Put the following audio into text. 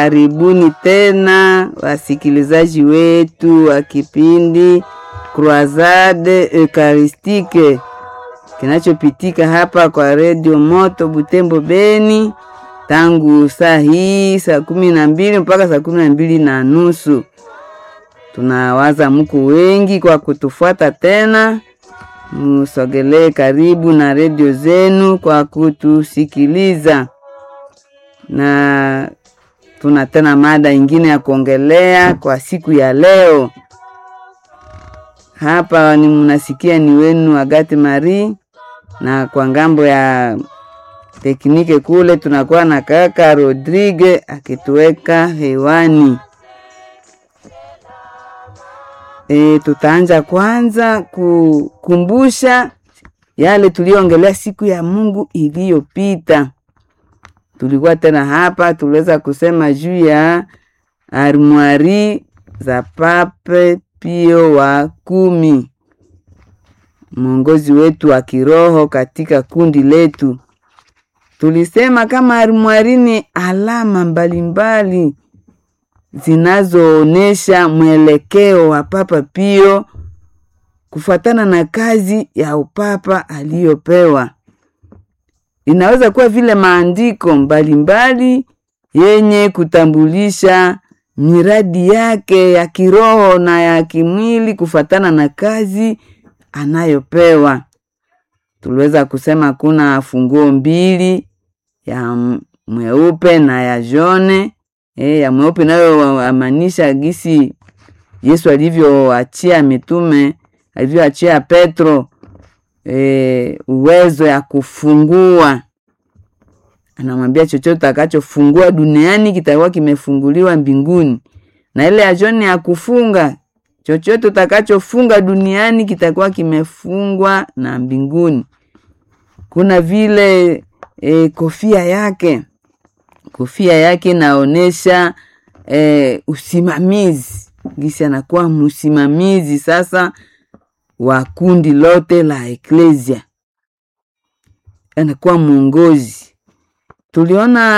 Karibuni tena wasikilizaji wetu wa kipindi Croisade Eucharistique kinachopitika hapa kwa redio Moto Butembo Beni tangu saa hii saa kumi na mbili mpaka saa kumi na mbili na nusu. Tunawaza mko wengi kwa kutufuata tena, musogelee karibu na redio zenu kwa kutusikiliza, na tuna tena mada ingine ya kuongelea kwa siku ya leo. Hapa ni mnasikia ni wenu Agati Marie, na kwa ngambo ya teknike kule tunakuwa na kaka Rodrigue akituweka hewani. E, tutaanja kwanza kukumbusha yale tuliongelea siku ya Mungu iliyopita. Tulikuwa tena hapa, tuliweza kusema juu ya armwari za Pape Pio wa kumi, mwongozi wetu wa kiroho katika kundi letu. Tulisema kama armwari ni alama mbalimbali zinazoonesha mwelekeo wa Papa Pio kufuatana na kazi ya upapa aliyopewa. Inaweza kuwa vile maandiko mbalimbali yenye kutambulisha miradi yake ya kiroho na ya kimwili kufuatana na kazi anayopewa. Tuliweza kusema kuna funguo mbili ya mweupe na ya jone. E, ya mweupe nayo amaanisha gisi Yesu alivyoachia mitume alivyoachia Petro e, uwezo ya kufungua. Anamwambia chochote utakachofungua duniani kitakuwa kimefunguliwa mbinguni, na ile ya jone ya kufunga, chochote utakachofunga duniani kitakuwa kimefungwa na mbinguni. Kuna vile e, kofia yake kofia yake inaonesha e, usimamizi gisi anakuwa msimamizi sasa wa kundi lote la eklesia, anakuwa mwongozi. Tuliona